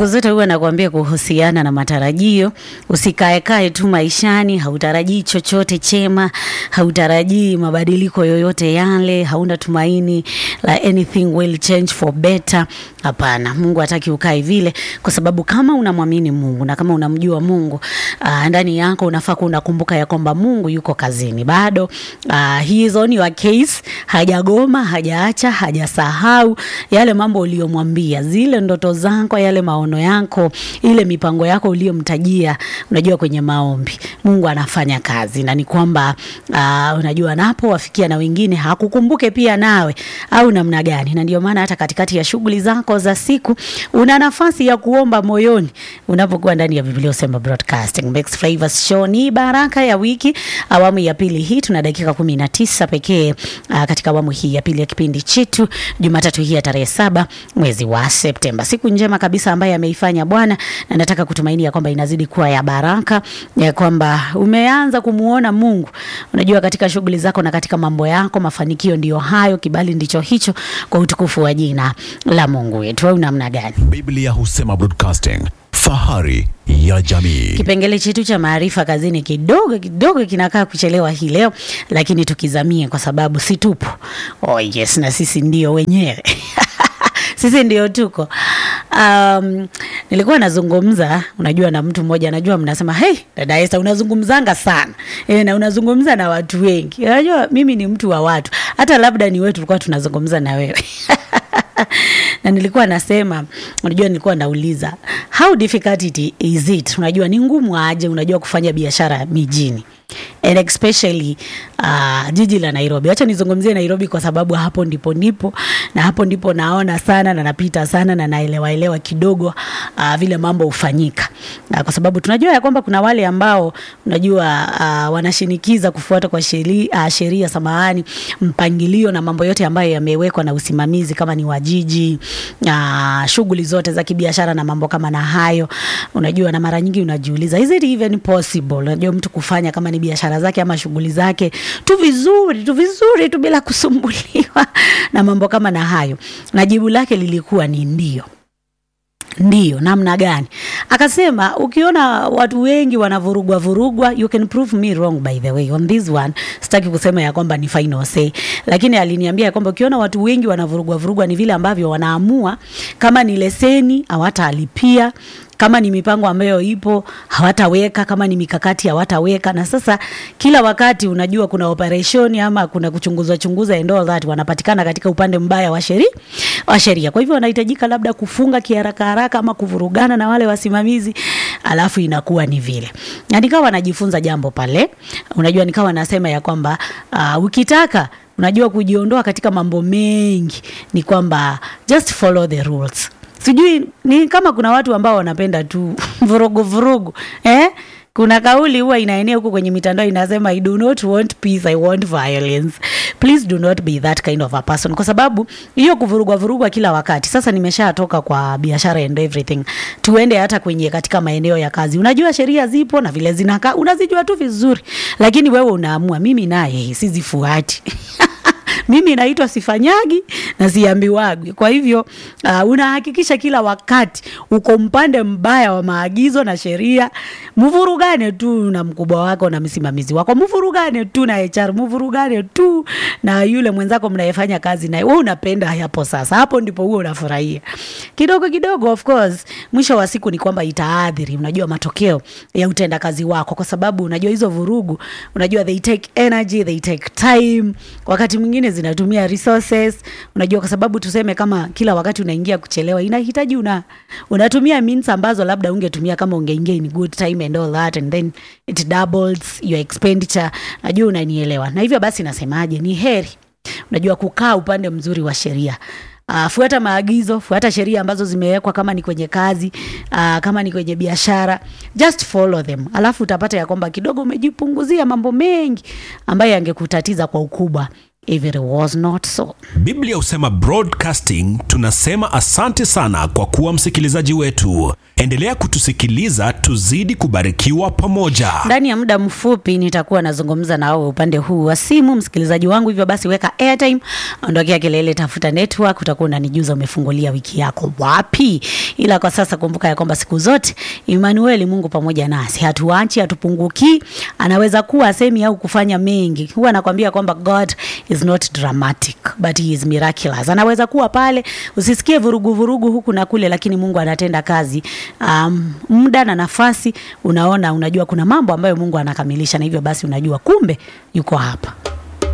siku zote huwa nakwambia kuhusiana na matarajio, usikaekae tu maishani, hautarajii chochote chema, hautarajii mabadiliko yoyote yale, hauna tumaini la anything will change for better. Hapana, Mungu hataki ukae vile, kwa sababu kama unamwamini Mungu na kama unamjua Mungu uh, ndani yako unafaa kuwa unakumbuka ya kwamba Mungu yuko kazini bado. Uh, he is on your case, hajagoma, hajaacha, hajasahau yale mambo uliyomwambia, zile ndoto zako, yale maono yako, ile mipango yako uliyomtajia, unajua kwenye maombi, Mungu anafanya kazi, na ni kwamba uh, unajua anapowafikia na wengine hakukumbuke pia nawe au namna gani? Na ndio maana hata katikati ya shughuli zako za siku una nafasi ya kuomba moyoni unapokuwa ndani ya Biblia Usema Broadcasting. Mixed Flavors Show ni baraka ya wiki, awamu ya pili hii. Tuna dakika kumi na tisa pekee uh, katika awamu hii ya pili ya kipindi chetu, Jumatatu hii ya tarehe saba mwezi wa Septemba, siku njema kabisa ambaye ameifanya Bwana, na nataka kutumaini ya kwamba inazidi kuwa ya baraka, ya kwamba umeanza kumuona Mungu, unajua katika shughuli zako na katika mambo yako. Mafanikio ndiyo hayo, kibali ndicho hicho, kwa utukufu wa jina la Mungu wetu. Au namna gani? Biblia Husema Broadcasting, fahari ya jamii. Kipengele chetu cha maarifa kazini kidogo kidogo kinakaa kuchelewa hii leo, lakini tukizamie kwa sababu si tupo. Oh yes, na sisi ndio wenyewe sisi ndio tuko. Um, nilikuwa nazungumza, unajua na mtu mmoja, najua mnasema hey, dada Esther unazungumzanga sana e, na unazungumza na watu wengi. Unajua mimi ni mtu wa watu, hata labda ni wewe tulikuwa tunazungumza na wewe na nilikuwa nasema, unajua, nilikuwa nauliza how difficult it is it, unajua ni ngumu aje, unajua kufanya biashara mijini and especially uh, jiji la Nairobi. Acha nizungumzie Nairobi kwa sababu hapo ndipo nipo na hapo ndipo naona sana na napita sana na naelewa elewa kidogo uh, vile mambo hufanyika uh, kwa sababu tunajua ya kwamba kuna wale ambao unajua uh, wanashinikiza kufuata kwa sheria uh, sheria samahani, mpangilio na mambo yote ambayo yamewekwa na usimamizi kama ni wa jiji uh, shughuli zote za kibiashara na mambo kama na hayo, unajua, na mara nyingi unajiuliza is it even possible, unajua mtu kufanya kama ni biashara zake ama shughuli zake tu vizuri tu vizuri tu bila kusumbuliwa na mambo kama na hayo, na jibu lake lilikuwa ni ndio. Ndio, namna gani? Akasema ukiona watu wengi wanavurugwa vurugwa, you can prove me wrong by the way on this one. Sitaki kusema ya kwamba ni final say, lakini aliniambia ya kwamba ukiona watu wengi wanavurugwa vurugwa ni vile ambavyo wanaamua kama ni leseni hawatalipia kama ni mipango ambayo ipo hawataweka, kama ni mikakati hawataweka. Na sasa kila wakati unajua kuna operation ama kuna kuchunguzwa chunguza and all that, wanapatikana katika upande mbaya wa sheria wa sheria. Kwa hivyo wanahitajika labda kufunga kiharaka haraka ama kuvurugana na wale wasimamizi, alafu inakuwa ni vile. Na nikawa najifunza jambo pale, unajua, nikawa nasema ya kwamba uh, ukitaka unajua kujiondoa katika mambo mengi ni kwamba just follow the rules sijui ni kama kuna watu ambao wanapenda tu vurugu vurugu eh? Kuna kauli huwa inaenea huko kwenye mitandao inasema, I do not want peace, I want violence. Please do not be that kind of a person, kwa sababu hiyo kuvurugwa vurugwa kila wakati. Sasa nimeshatoka kwa biashara and everything, tuende hata kwenye katika maeneo ya kazi. Unajua sheria zipo na vile zinakaa unazijua tu vizuri, lakini wewe unaamua, mimi naye sizifuati mimi naitwa sifanyagi na siambiwagi. Kwa hivyo uh, unahakikisha kila wakati uko mpande mbaya wa maagizo na sheria. Mvurugane tu na mkubwa wako na msimamizi wako, mvurugane tu na HR, mvurugane tu na yule mwenzako mnayefanya kazi naye. Wewe unapenda hapo, sasa hapo ndipo huo unafurahia kidogo kidogo. Of course mwisho wa siku ni kwamba itaadhiri, unajua matokeo ya utendakazi wako, kwa sababu unajua hizo vurugu, unajua they take energy, they take time, wakati mwingine zinatumia resources, unajua kwa sababu tuseme kama kila wakati unaingia kuchelewa, inahitaji una unatumia means ambazo labda ungetumia kama ungeingia in good time and all that and then it doubles your expenditure. Najua unanielewa. Na hivyo basi nasemaje, ni heri unajua kukaa upande mzuri wa sheria. Uh, fuata maagizo, fuata sheria ambazo zimewekwa, kama ni kwenye kazi uh, kama ni kwenye biashara, just follow them, alafu utapata ya kwamba kidogo umejipunguzia mambo mengi ambayo yangekutatiza kwa ukubwa if it was not so. Biblia husema broadcasting, tunasema asante sana kwa kuwa msikilizaji wetu. Endelea kutusikiliza, tuzidi kubarikiwa pamoja. Ndani ya muda mfupi nitakuwa nazungumza na wewe upande huu wa simu, msikilizaji wangu. Hivyo basi, weka airtime, ondokea kelele, tafuta network, utakuwa unanijuza umefungulia wiki yako wapi. Ila kwa sasa kumbuka ya kwamba siku zote Emmanuel, Mungu pamoja nasi, hatuachi, hatupungukii. Anaweza kuwa asemi au kufanya mengi. Huwa anakwambia kwamba God is not dramatic but he is miraculous. Anaweza kuwa pale, usisikie vurugu vurugu huku na kule, lakini Mungu anatenda kazi um, muda na nafasi, unaona, unajua kuna mambo ambayo Mungu anakamilisha, na hivyo basi unajua kumbe yuko hapa.